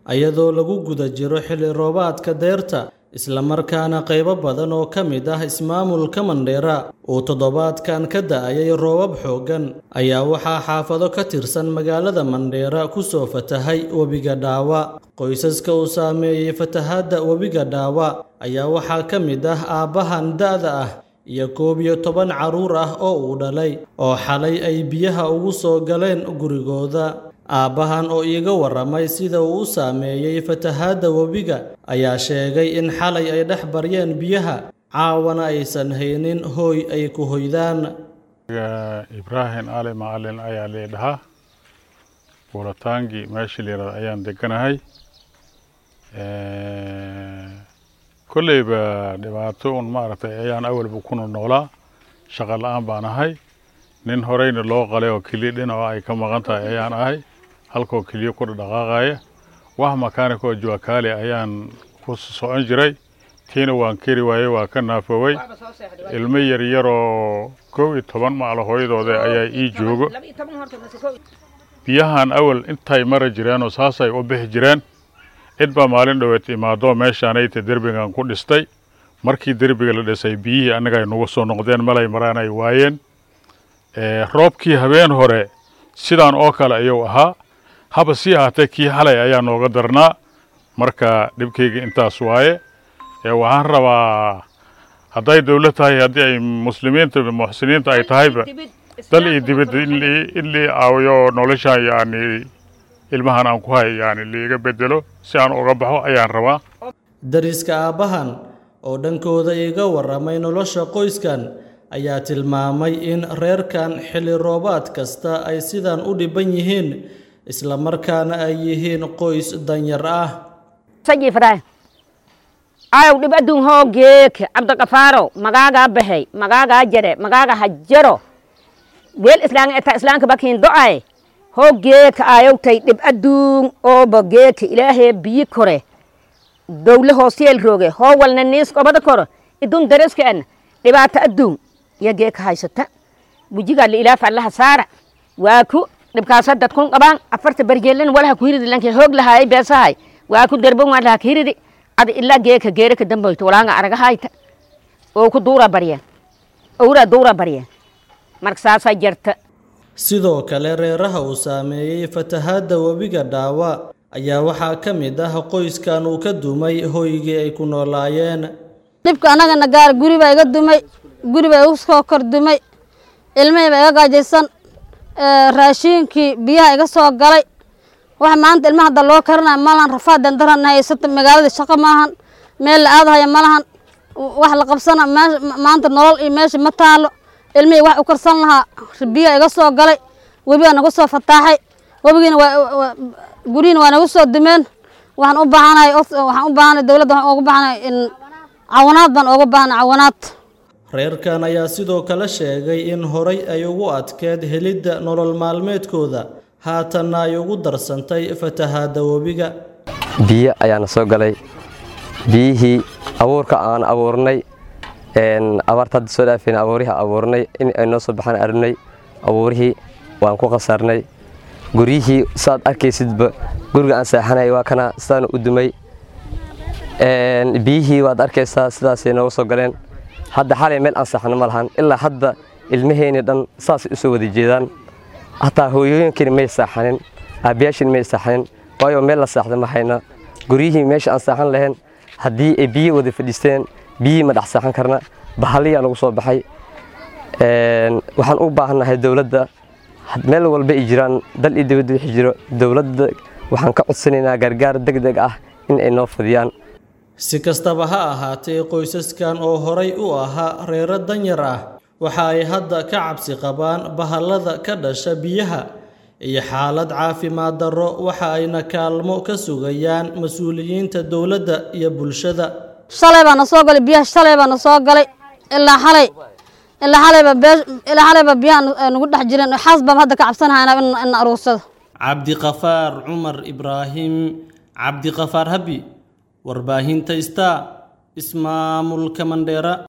iyadoo lagu guda jiro xilli roobaadka deerta islamarkaana qaybo badan oo ka mid ah ismaamulka mandheera uu toddobaadkan ka da'ayay roobab xooggan ayaa waxaa xaafado ka tirsan magaalada mandheera ku soo fatahay webiga dhaawa qoysaska uu saameeyey fatahaadda webiga dhaawa ayaa waxaa ka mid ah aabbahan da'da ah iyo koob iyo toban carruur ah oo uu dhalay oo xalay ay biyaha ugu soo galeen gurigooda aabbahan oo iiga warramay sida uu u saameeyey fatahaadda webiga ayaa sheegay in xalay ay dhex baryeen biyaha caawana aysan haynin hooy ay ku hoydaan ibraahim ali macalin ayaa lii dhahaa buurataangi meeshii layirahdo ayaan deganahay kolleyba dhibaato un maaragtay ayaan awalba kuna noolaa shaqa la-aan baan ahay nin horeyna loo qalay oo keliya dhinaco ay ka maqan tahay ayaan ahay halkoo keliya ku dhaqaaqaya wax makaanik oo juwakaali ayaan ku socon jiray tiina waan keri waayey waa ka naafoowey ilmo yaryaroo kow iyo toban maclo hooyadooda ayaa ii joogo biyahan awal intay mara jireenoo saasay u bixi jireen cid baa maalin dhoweed imaadoo meeshaanayta derbigan ku dhistay markii derbiga la dhisay biyihii annaga ay nagu soo noqdeen malay maraan ay waayeen roobkii habeen hore sidaan oo kale ayuu ahaa haba sii ahaatee kii xalay ayaa nooga darnaa marka dhibkayga intaas waaye waxaan rabaa hadday dowlad tahay haddii ay muslimiinta muxsiniinta ay tahayba dal iyo dibad in lii caawiyo noloshaan yani ilmahan aan ku hay yani liiga bedelo si aan uga baxo ayaan rabaa dariska aabbahan oo dhankooda iiga warramay nolosha qoyskan ayaa tilmaamay in reerkan xilli roobaad kasta ay sidan u dhiban yihiin islamarkaana ay yihiin qoys danyar ah ayaw dhib adduun hoo geeke cabdiqafaaro magaagaa baxey magaagaa jare magaaga hajaro weel islaan eta islaanka bakiin do'ay hoo geeka ayowtay dhib adduun ooba geeke ilaahee biyi kore dowle hoosiyeel rooge hoo walna niis qobada koro idun dareska en dhibaato adduun iyo geeka haysata bujigaa la ilaafa allaha saara waa ku dhibkaasa dadkun qabaan afarta barjeelin walaha ku hiridi lanke hoog lahaayay beesahay waa ku derban waa laha ka hiridi ada ilaa geeka geeraka damboyto walaanga aragahayta oo ku duura baryeen owra duura baryeen marka saasaa jirta sidoo kale reeraha uu saameeyey fatahaadda webiga dhaawa ayaa waxaa ka mid ah qoyskan uu ka dumay hoygii ay ku noolaayeen dhibka annagana gaar guri baa iga dumay guri baa igu soo kor dumay ilmihii baa iga gaajaysan raashiinkii biyaha iga soo galay waxa maanta ilmaha hadda loo karinaya malahan rafaad dandaran haysata magaalada shaqo maahan meel la aadahaya malahan wax la qabsana maanta nolol iyo meesha ma taalo ilmihii wax u karsan lahaa biyaha iga soo galay webigaa nagu soo fataaxay webigiina waa guryihiina waa nagu soo dumeen waxaan u baahanahay waxaan u baahanahay dowladda waxaan ugu baahanahay in cawanaad baan uga baahanahay cawanaad reerkan ayaa sidoo kale sheegay in horay ay ugu adkeed helidda nolol maalmeedkooda haatanna ay ugu darsantay fatahaadda webiga biyo ayaana soo galay biyihii abuurka aan abuurnay abaarta hadda soo dhaafayna abuurihii abuurnay in ay noo soo baxaan arnay abuurihii waan ku khasarnay guryihii saad arkaysidba guriga aan seexanay waa kana sidaana u dumay biyihii waad arkaysaa sidaasay nooga soo galeen hadda xalay meel aan seexano ma lahan ilaa hadda ilmaheenii dhan saasay u soo wada jeedaan hataa hooyooyinkiina may saaxanin aabbayaashiina may saaxanin waayo meel la saaxda ma hayna guryihii meesha aan saaxan lahayn haddii ay biyi wada fadhiisteen biyihii ma dhex saaxan karna bahaliyaa nagu soo baxay waxaan u baahannahay dowladda meel walba ay jiraan dal iyo dibadda wixii jiro dowladda waxaan ka codsanaynaa gargaar deg deg ah in ay noo fadiyaan si kastaba ha ahaatee qoysaskan oo horay u ahaa reero danyar ah waxa ay hadda ka cabsi qabaan bahallada ka dhasha biyaha iyo xaalad caafimaad darro waxa ayna kaalmo ka sugayaan mas-uuliyiinta dowladda iyo bulshada shalay baa na soo galay biyaha shalay baa na soo galay ilaa xalay ilaa xalayba bee ilaa xalayba biyaha nagu dhex jireen xaas baan hadda ka cabsanahaynaa in in aruursado cabdiqafaar cumar ibraahim cabdiqafaar habi warbaahinta star ismaamulka mandheera